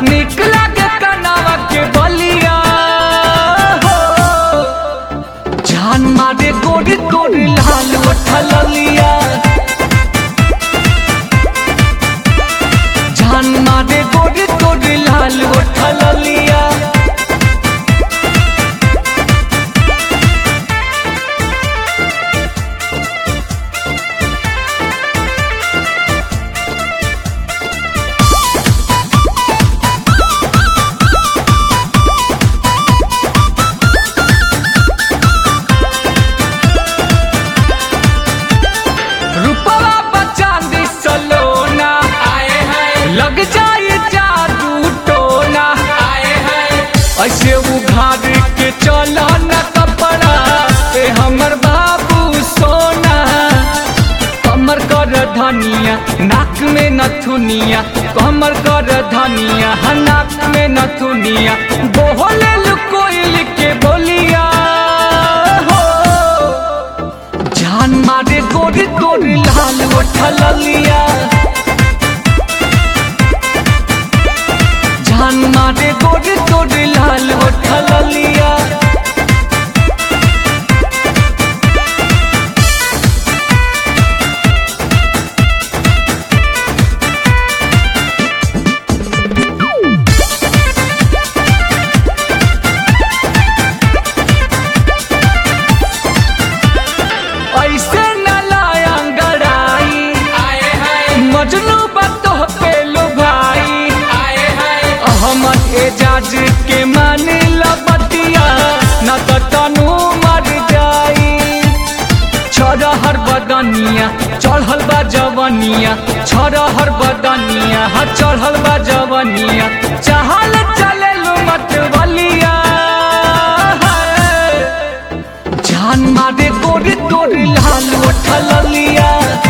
निक लागे कनावा के बलिया हो जान मारे गोरी गोरी लाल उठल लिया जान मारे गोरी गोरी लाल उठल लिया रूपवा बचांदी सलोना आए हैं लग जाए जादू टोना आए हैं ऐसे उघार के चला न कपड़ा ए हमर बाबू सोना कमर कर धनिया नाक में नथुनिया कमर कर धनिया हाँ, नाक में नथुनिया बोले कोयल के बोलिया हो जान मारे गोरी गोरी लाल उठल लिया जान मारे गोरी गोरी लाल उठल लिया ऐसे न लाया अंगड़ाई आए हैं मजनू बतो पे लो भाई आए हैं अहमद एजाज के मान लबतिया न तो तनु मर जाई छरहर बदनिया चढ़ल बा जवनिया छरहर बदनिया हा चढ़ल बा जवनिया चाहल चले लो मत बलिया जान मारे गोरी गोरी लाल उठल लिया